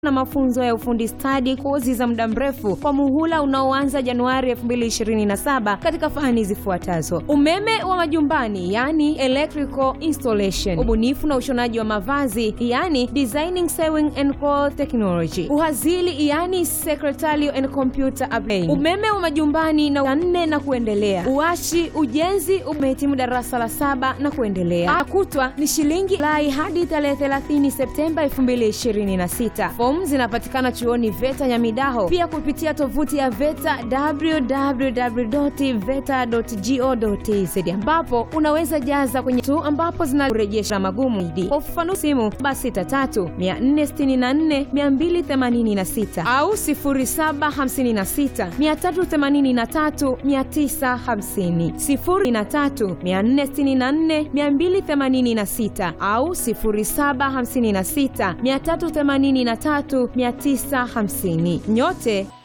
na mafunzo ya ufundi stadi, kozi za muda mrefu kwa muhula unaoanza Januari 2027 katika fani zifuatazo: umeme wa majumbani, yani electrical installation, ubunifu na ushonaji wa mavazi, yani designing sewing and cloth technology, uhazili, yani secretarial and computer application, umeme wa majumbani na nne na kuendelea, uashi, ujenzi, umehitimu darasa la saba na kuendelea. Akutwa ni shilingi lai hadi tarehe 30 Septemba 2026. Fomu zinapatikana chuoni VETA Nyamidaho, pia kupitia tovuti ya VETA www.veta.go.tz, ambapo unaweza jaza kwenye tu ambapo zinarejesha magumu idi. Kwa ufafanuzi simu basi 63 464 286 au 0756 383 950 03 464 286 au 0756 383 950. Nyote